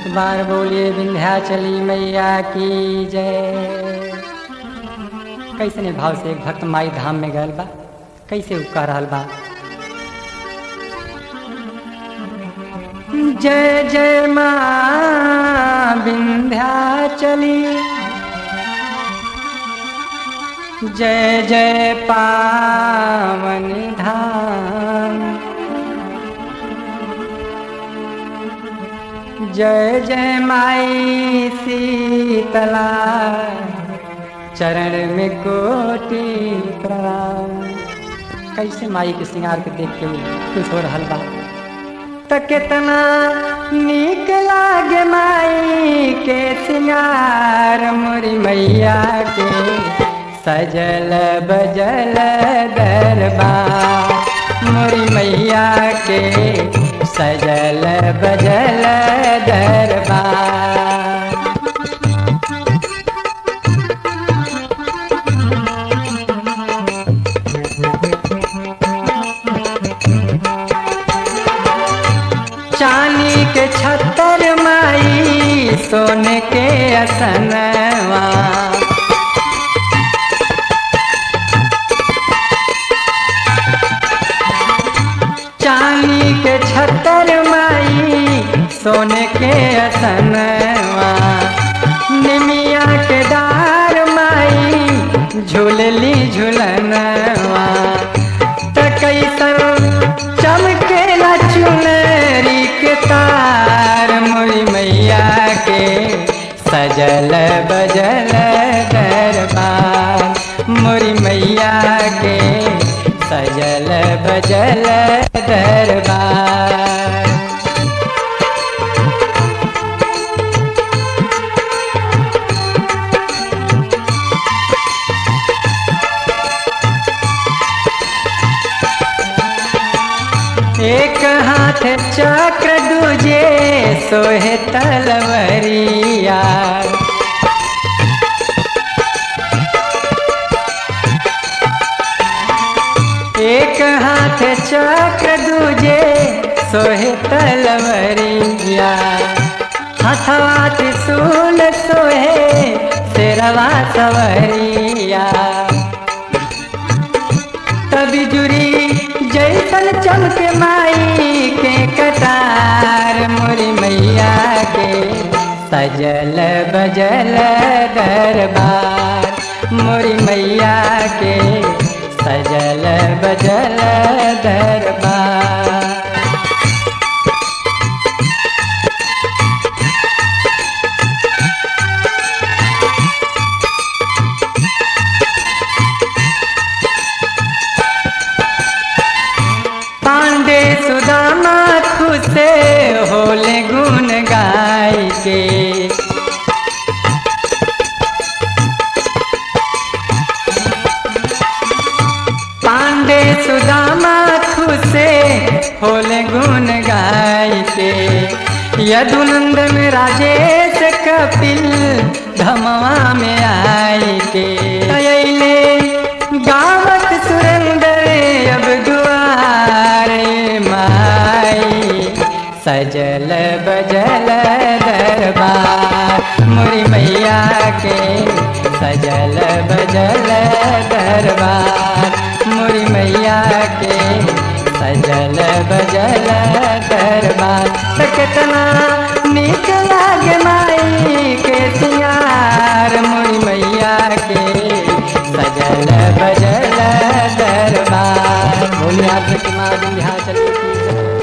एक बार बोलिए विंध्याचली मैया की जय कैसने भाव से एक भक्त माई धाम में गल बा कैसे उपका रहल बा जय जय माँ विंध्याचली जय जय पावन धाम जय जय माई शीतला चरण में कोटि प्रणाम कैसे माई के श्रृंगार के देख के खुश हो रहल बा त कितना नीक लागे माई के श्रृंगार मोरी मैया के सजल बजल दरबार मोरी मैया के सजल बजल दरबार चांदी के छतर माई सोने के असनवा चांदी के छतर माई सोने के असनवा निमिया के डार माई झूलली झूलनवा त कैसन चमकेला चुनरी के तार मोरी मैया के सजल बजल दरबार मोरी मैया के सजल बजल दरबार एक हाथ चक्र दूजे सोहे तलवरिया एक हाथ चक्र दूजे सोहे तलवरिया हथवा त्रिशूल सोहे शेरवा सवरिया तभी जुरी जैसन चमक माई के कटार मोरी मैया के सजल बजल दरबार मोरी मैया के सजल बजल दरबार पांडे सुदामा खुशे होले गुण गाय के पांडे सुदामा खुशे होले गुण गाय के यदुनंद में राजेश कपिल धमवा में आय के अयले गावत सुरेंद्र अब दुआरे माई सजल बजल दरबार मुरी मैया के सजल बजल दरबार मुरी मैया के सजल बजल दरबार त कितना नीक लागे माई के सियार मुरी मैया के सजल बजल दरबार बोलिया माँ विंध्याचल की जय